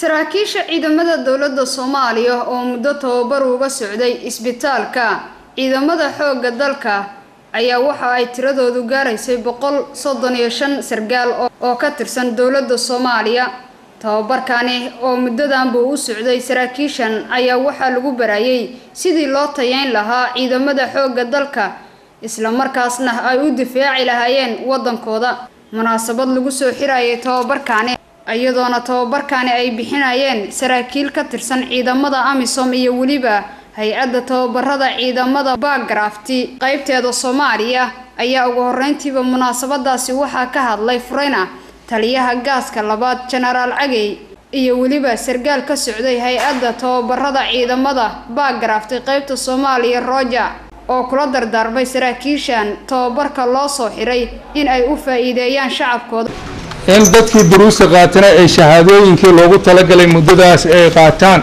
saraakiisha ciidamada dowladda soomaaliya oo muddo tababar uga socday isbitaalka ciidamada xoogga dalka ayaa waxa ay tiradoodu gaaraysay boqol soddon iyo shan sargaal oo ka tirsan dowladda soomaaliya tababarkani oo muddadanba u socday saraakiishan ayaa waxaa lagu barayay sidii loo tayeyn lahaa ciidamada xoogga dalka islamarkaasna ay u difaaci lahaayeen waddankooda munaasabad lagu soo xirayay tababarkani iyadoona tababarkani ay bixinayeen saraakiil ka tirsan ciidamada amisom iyo weliba hay-adda tababarada ciidamada bagrafti qeybteeda soomaaliya ayaa ugu horeyntiiba munaasabadaasi waxaa ka hadlay fureyna taliyaha gaaska labaad jenaraal cagey iyo weliba sargaal ka socday hay-adda tababarada ciidamada bagrafti qeybta soomaaliya roja oo kula dardaarmay saraakiishan tababarka loo soo xiray in ay u faa-iideeyaan shacabkooda in dadkii duruusta qaatana ay shahaadooyinkii loogu talagalay muddadaas ay qaataan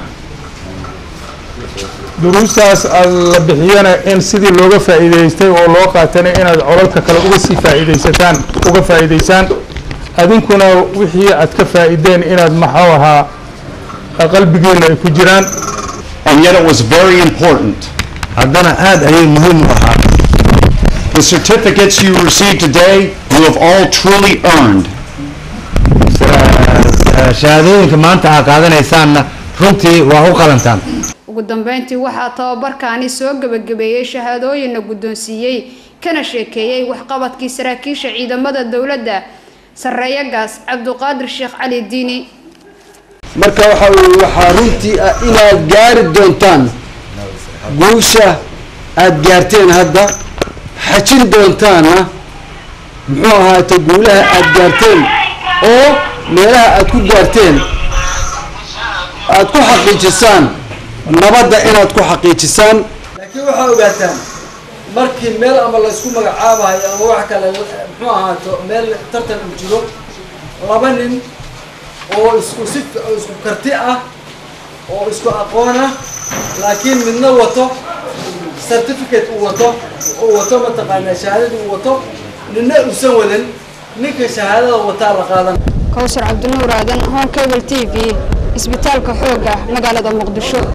duruustaas la bixiyana in sidii looga faa'iidaystay oo loo qaatana inaad colalka kale uga sii faa'iidaysataan uga faa'iidaysaan adinkuna wixii aad ka faa'iideen inaad maxuu ahaa qalbigeena ay ku jiraan and yet it was very important. haddana aad ayay muhiim u ahaa The certificates you receive today, you have all truly earned. shahaadooyinka maanta aa qaadanaysaanna runtii waa u qalantaan ugu dambeyntii waxaa tababarkaani soo gebagabeeyey shahaadooyinna guddoonsiiyey kana sheekeeyey waxqabadkii saraakiisha ciidamada dowladda sarreeyagaas cabduqaadir sheekh cali diini marka waxa uu waxaa runtii ah inaad gaari doontaan guusha aada gaarteen hadda xajin doontaana muxuu ahaate guulaha aada gaarteen oo meelaha aada ku gaarteen aada ku xaqiijisaan nabadda inaad ku xaqiijisaan laakiin waxaa ogaataan markii meel ama laysku magacaabayo ama wax kale muxuu ahaato meel tartan uu jiro laba nin oo isku si oo isku karti ah oo isku aqoon ah laakiin midna wato certificate uu wato uu wato mataqaanaa shahaadada uu wato ninna uusan wadan ninka shahaadada wataa la qaadan kowsar cabdinuur aadan home cable t v isbitaalka xoogga magaalada muqdisho